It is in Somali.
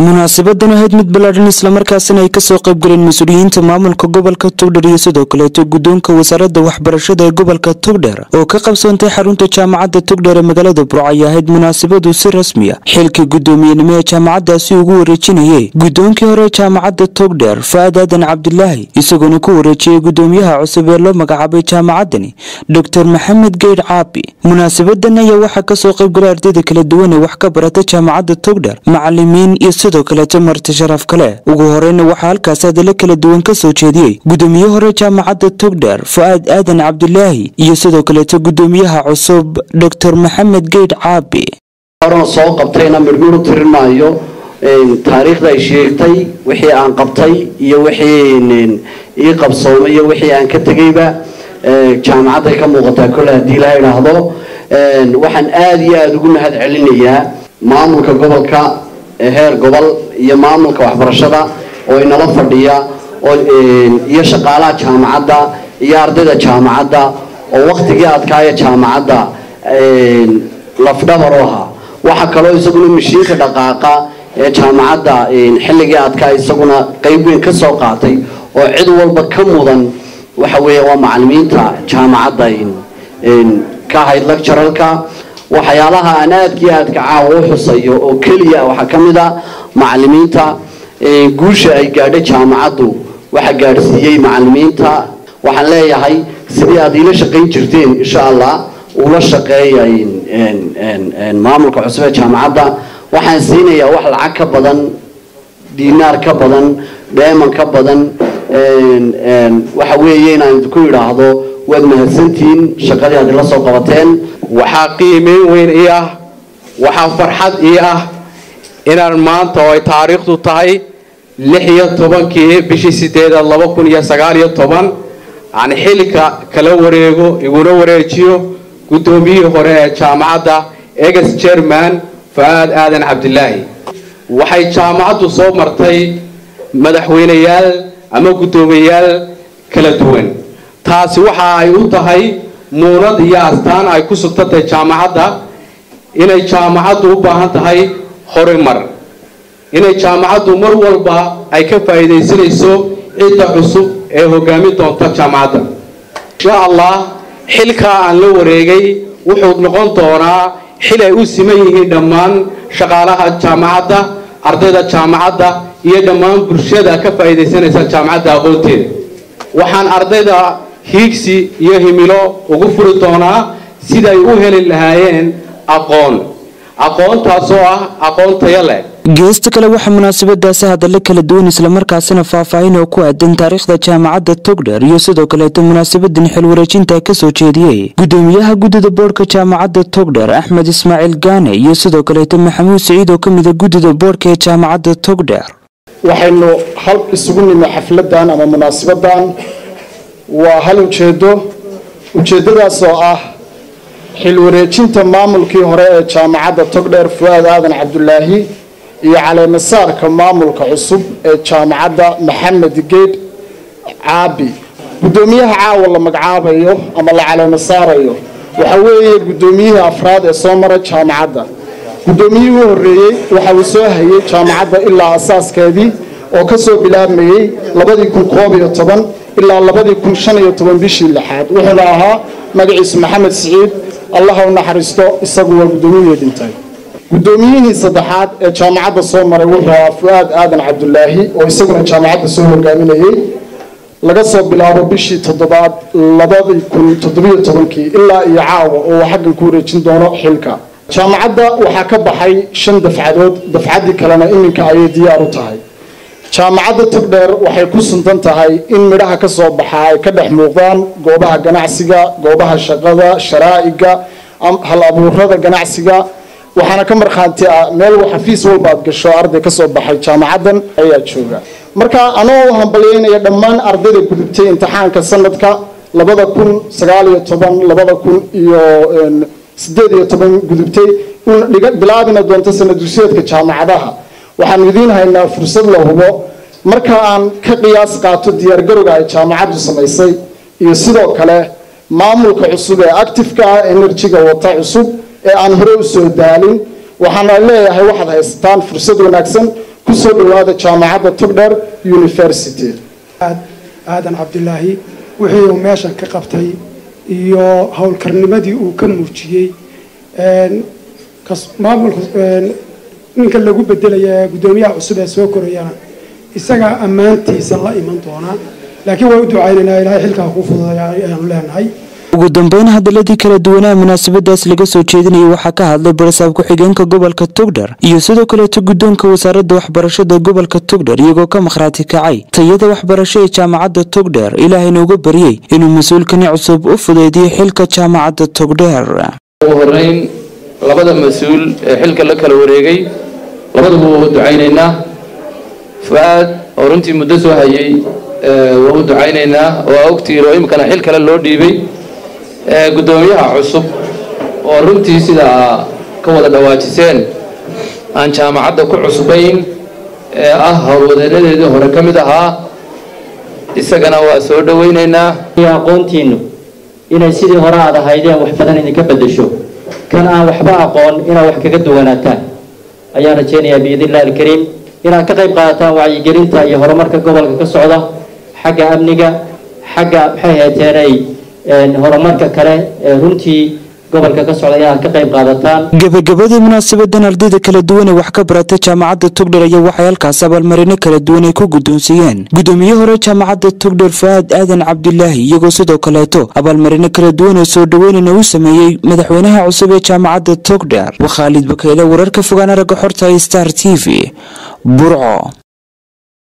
munaasabadan ahayd mid ballaadhan islamarkaasina ay kasoo qaybgaleen mas-uuliyiinta maamulka gobolka togdher iyo sidoo kaleeto guddoonka wasaaradda waxbarashada ee gobolka togdher oo ka qabsoontay xarunta jaamacadda togdher ee magaalada burco ay ahayd munaasabadu si rasmiya xilkii guddoomiyenimo ee jaamacaddaasi ugu wareejinayay guddoonkii hore jaamacadda togdher fa-aad aadan cabdilaahi isagoona ku wareejiyey guddoomiyaha cusub ee loo magacaabay jaamacaddani doctor maxamed geydh caabi munaasabadan ayaa waxaa kasoo qaybgalay ardayda kala duwan ee wax ka barata jaamacadda togdher macalimiin iyo sidoo kaleeto marti sharaf kale ugu horeyna waxaa halkaas hadallo kala duwan ka soo jeediyey guddoomiye hore jaamacadda togdher fa-aad aadan cabdilaahi iyo sidoo kaleeto guddoomiyaha cusub doctor maxamed geydh caabi horan soo qabtayna midhmidhu tirin maayo taariikhda ay sheegtay wixii aan qabtay iyo wixii ii qabsoomay iyo wixii aan ka tegayba jaamacadday ka muuqataa kole haddii la idhaahdo waxaan aada iyo aada ugu mahad celinayaa maamulka gobolka heer gobol iyo maamulka waxbarashada oo inala fadhiya iyo shaqaalaha jaamacadda iyo ardayda jaamacadda oo waktigii adkaaya jaamacadda lafdhabar u ahaa waxaa kaloo isaguna mashiinka dhaqaaqa ee jaamacadda xilligii adkaa isaguna qeyb weyn ka soo qaatay oo cid walba ka mudan waxa weeye waa macalimiinta jaamacadda ka ahayd lecturalka waxyaalaha aan aadkii aadka caawa u xusayo oo keliya waxaa ka mid a macalimiinta guusha ay gaadhay jaamacaddu waxa gaadhsiiyey macalimiinta waxaan leeyahay sidii aad iila shaqayn jirteen insha allah ula shaqeeya maamulka cusub ee jaamacadda waxaan siinayaa wax lacag ka badan dinaar ka badan dheeman ka badan waxa weeye inaan idinku idhaahdo waad mahadsantihiin shaqadii aad ila soo qabateen waxaa qiimeyn weyn ii ah waxaa farxad ii ah inaan maanta oo ay taariikhdu tahay lix iyo tobankii bishii sideedaad laba kun iyo sagaal iyo toban aan xilka kala wareego iguna wareejiyo guddoomiyihii hore ee jaamacadda eges jerman fa-aad aadan cabdilaahi waxay jaamacaddu soo martay madaxweyneyaal ama guddoomiyeyaal kala duwan taasi waxa ay u tahay muunad iyo astaan ay ku sugtantay jaamacadda inay jaamacaddu u baahan tahay horumar inay jaamacaddu mar walba ay ka faa'iidaysanayso cidda cusub ee hogaamin doonta jaamacadda insha allah xilkaa aan la wareegay wuxuu noqon doonaa xil ay u siman yihiin dhammaan shaqaalaha jaamacadda ardayda jaamacadda iyo dhammaan bulshada ka faa'iidaysanaysa jaamacadda aqoonteeda waxaan ardayda hiigsi iyo himilo ugu furi doonaa siday u heli lahaayeen aqoon aqoontaasoo ah aqoon tayo leh geesta kale waxaa munaasabadaasi hadallo kala duwan islamarkaasina faahfaahin oo ku aadan taariikhda jaamacadda togdher iyo sidoo kaleeto munaasabadan xil wareejinta kasoo jeediyey guddoomiyaha guddida boodhka jaamacadda togdher axmed ismaaciil gaane iyo sidoo kaleeto maxamuud siciid oo kamida guddida boodhka ee jaamacadda togdher waxaynu hal isugu nimi xafladan ama munaasabadan waa hal ujeedo ujeedadaas oo ah xil wareejinta maamulkii hore ee jaamacadda togdheer fu-aad aadan cabdulaahi iyo caleemasaarka maamulka cusub ee jaamacadda maxamed geydh caabi guddoomiyaha caawa la magacaabayo ama la caleemasaarayo waxa weeye guddoomiyihii afraad ee soo mara jaamacadda guddoomiyihii u horreeyey waxa uu soo hayay jaamacadda ilaa asaaskeedii oo ka soo bilaabmayey labadii kun koob iyo toban ilaa labadii kun shan iyo toban bishii lixaad wuxuuna ahaa magaciisu maxamed siciid allaha u naxariisto isagu waa guddoomiyihii dhintay guddoomiyihii saddexaad ee jaamacadda soo maray wuxuu ahaa fu-aad aadan cabdulaahi oo isaguna jaamacadda soo hogaaminayey laga soo bilaabo bishii toddobaad labadii kun toddobiyo tobankii ilaa iyo caawa oo uu xaggan ku wareejin doono xilka jaamacadda waxaa ka baxay shan dafcadood dafcaddii kalena iminka ayay diyaar u tahay jaamacadda togdheer waxay ku suntan tahay in midhaha ka soo baxa ay ka dhex muuqdaan goobaha ganacsiga goobaha shaqada sharaa'iga hal abuurada ganacsiga waxaana ka markhaanti ah meel xafiis walba aad gasho arday ka soo baxay jaamacaddan ayaa jooga marka anoo u hambalyeynaya dhammaan ardayda gudubtay imtixaanka sanadka labada kun sagaal iyo toban labada kun iyo sideed iyo toban gudubtay bilaabina doonto sanadusyeedka jaamacadaha waxaanu idiin haynaa fursad la hubo marka aan ka qiyaas qaato diyaargarowga ay jaamacaddu samaysay iyo sidoo kale maamulka cusub ee actifeka ah enerjiga wata cusub ee aan hore u soo daalin waxaana leeyahay waxaad haysataan fursad wanaagsan kusoo dhawaada jaamacadda togdher university aadan cabdilaahi wixii uu meeshan ka qabtay iyo howlkarnimadii uu ka muujiyey maamulka ninka lagu bedelaya guddoomiyaha cusub ee soo korayana isagaa ammaantiisa la iman doonaa laakiin waa u ducaynaynaa ilaahay xilkaa kuu fududaya ayaanu leenahay ugu dambeyn hadaladii kala duwanaa munaasabadaas laga soo jeedinayay waxaa ka hadlay barasaab ku-xigeenka gobolka togdher iyo sidoo kaleeto guddoonka wasaaradda waxbarashada gobolka togdher iyagoo ka makhraati kacay tayada waxbarasho ee jaamacadda togdher ilaahayna uga baryey inuu mas-uulkani cusub u fudeydiyo xilka jaamacadda togdher ugu horeyn labada mas-uul ee xilka la kala wareegay labaduba waa u ducaynaynaa fu-aad oo runtii muddo soo hayay waa u ducaynaynaa waa ogtiiro imikana xil kale loo dhiibay guddoomiyaha cusub oo runtii sidaa ka wada dhawaajiseen aan jaamacadda ku cusbayn ee ah howlwadeenadeedii hore ka mid ahaa isagana waa soo dhowaynaynaa aqoontiinu inay sidii hore aad ahaydeen wax badan idinka bedesho kan aan waxba aqoon inaad wax kaga duwanaataan ayaan rajeynayaa biidnillahi alkariim inaad ka qayb qaadataan wacyigelinta iyo horumarka gobolka ka socda xagga amniga xagga maxay heeteenay horumarka kale ee runtii gobolka ka socda inaad ka qayb qaadataan gabagabadii munaasabadan ardayda kala duwan ee wax ka barata jaamacadda togdher ayaa waxay halkaas abaalmarino kala duwan ay ku guddoonsiiyeen guddoomiye hore jaamacadda togdher fa-aad aadan cabdilaahi iyagoo sidoo kaleeto abaalmarino kala duwan oo soo dhoweynana u sameeyey madaxweynaha cusub ee jaamacadda togdher waa khaalid bakayle wararka fogaan aragga xorta star t v burco